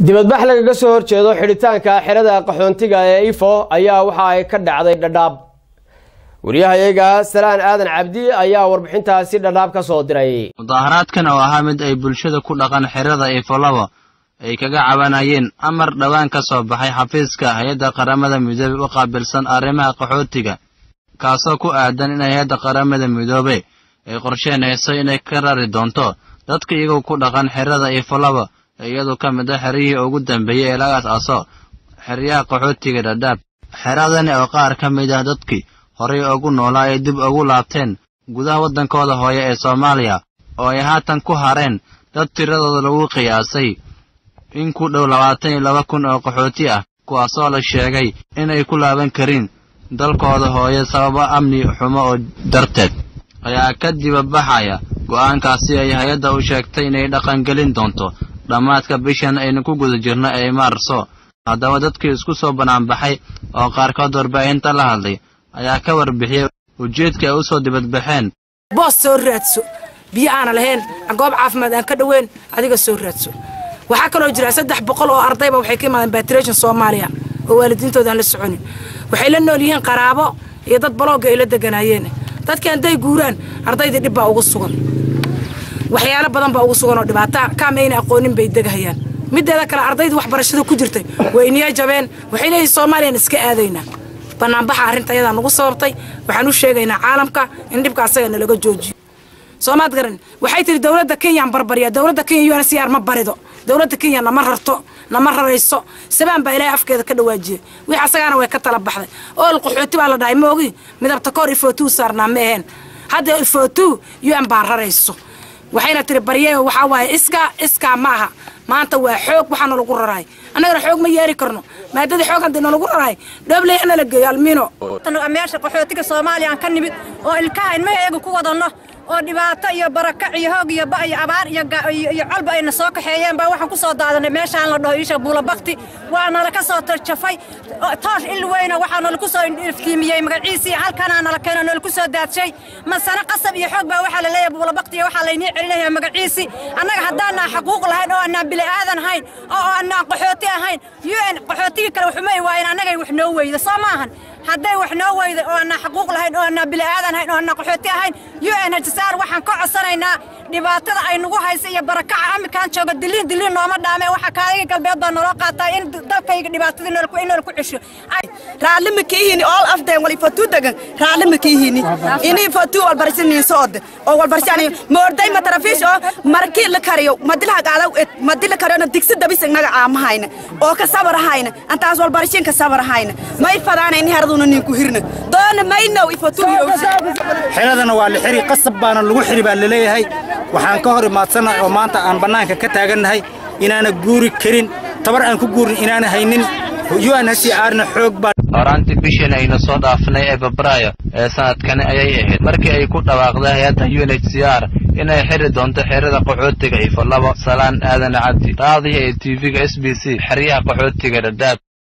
dibadbax lagaga soo horjeedo xidhitaanka xerada qaxoontiga ee ifo ayaa waxa ay ka dhacday dhadhaab wariyahayaga salaan aadan cabdi ayaa warbixintaasi dhadhaab ka soo diray mudaaharaadkan oo ahaa mid ay bulshada ku dhaqan xerada ifolabo ay kaga cabanayeen amar dhowaan ka soo baxay xafiiska hay-adda qaramada midoobey u qaabilsan arrimaha qaxootiga kaasoo ku aadan in hay-adda qaramada midoobe ay qorsheynayso inay ka rari doonto dadka iyagoo ku dhaqan xerada ifolabo iyadu ka mid a xeryihii ugu dambeeyey ee laga as-aaso xeryaha qaxootiga dhadhaab xeradani oo qaar ka mid ah dadkii horay ugu noolaa ay dib ugu laabteen gudaha waddankooda hooye ee soomaaliya oo ay haatan ku hareen dad tiradooda lagu qiyaasay in ku dhow labaatan iyo laba kun oo qaxooti ah kuwaasoo la sheegay inay ku laaban karin dalkooda hooye sababo amni xumo oo darteed ayaa ka dibabaxaya go'aankaasi ay hay-adda u sheegtay inay dhaqangelin doonto dhammaadka bishan aynu ku guda jirno ee maarso haddaba dadkii isku soo banaanbaxay oo qaarkood warbaahinta la hadlay ayaa ka warbixiyey ujeedka ay u soo dibadbaxeen boos soo raadso biyo aana lahayn goob caafimaad aan ka dhoweyn adiga soo raadso waxaa kaloo jira saddex boqol oo ardayba waxay ka imaadeen batreshon soomaaliya oo waalidiintooda aan la soconin waxay la nool yihiin qaraabo iyo dad balooga ay la deganaayeen dadkii hadday guuraan ardaydii dhib baa ugu sugan waxyaalo badan baa ugu sugan oo dhibaata kaama ayna aqoonin bay degahayaan mideeda kale ardaydii waxbarashada ku jirtay way niya jabeen waxay leeyihin soomaaliyaan iska aadaynaa banaanbaxa arrinta ayadaa nagu sababtay waxaan u sheegaynaa caalamka in dhibka asaga nalaga joojiyo soomaad garan waxay tihi dowladda kenyaan barbarya dowladda kenya un c r ma barido dowladda kenya nama rarto nama rarayso sabaan baa ilaahay afkeeda ka dhawaajiyey wix asagaana way ka tala baxday ool qaxooti baa la dhahay moogi midabta koor ifootuu saarnaa ma aheen hadda ifootuu un baa rarayso waxayna tiri barye waxaa waaye iskaa iskaa ma aha maanta waa xoog waxaana lagu raraay annagana xoog ma yeeri karno maadadii xoog haddii nalagu raraay dhobley nala geeyo almino meesha qaxootiga soomaaliya aan ka nimid oo ilkaha ilmaheega ku wadanno oo dhibaato iyo barakac iyo hoog iyo ba iyo abaar iyo colba ayna soo kaxeeyeen baa waxaan ku soo daadanay meeshaan la dhaho iisha buulabakti waa nala ka soo jafay toosh il weyna waxaa nalaku soo iftiimiyey magaciisii halkanaa nala keeno nalaku soo daadshay masana qasab iyo xoog baa waxaa la leeyahay buulabakti iyo waxaa laynii celinaya magaciisii annaga haddaanaa xaquuq lahayn oo annaan bili aadan hayn oo annaan qaxooti ahayn un qaxootigii kale waxumay waayen annagay wax noo weyda soo maahan hadday wax noo weyda oo annaa xaquuq lahayn oo annaa bili aadan hayn oo annaa qaxooti ahayn un hajsaar waxaan ka codsanaynaa dhibaatada ay nagu haysa iyo barakaca amikaan jooga diliin diliin nooma dhaame waxa kaaliga galbeed baa naloo qaataa in dalkayga dhibaatadii in nala ku cesho raalli ma kiihini all of them wali fatu degan raalli ma kiihini ini fatu walbarisinin soode oo walbarisani moorday ma tarafiish oo markii la kariyo madila hagaalaw et madila kariyona digsi dabis naga aamahayna oo ka sabarahayna antaas walbarishin ka sabarahayna may fadaana ini haraduna ninku hirna doona maynow ifatu xeradana waa la xiri qasab baana lagu xiri baa laleeyahay waxaan ka hor imaadsannahay oo maanta aan bannaanka ka taagannahay inaana guuri karin tabar aan ku guurin inaana haynin unhcrna xoog baa horaantii bishan aynu soo dhaafnay ee febraayo ee sanadkani ayay ahayd markii ay ku dhawaaqday hay-adda u n h c r inay xiri doonto xerada qaxootiga ifo labo salaan aadan cabdi raadihi ee tv-ga s b c xeryaha qaxootiga dhadhaab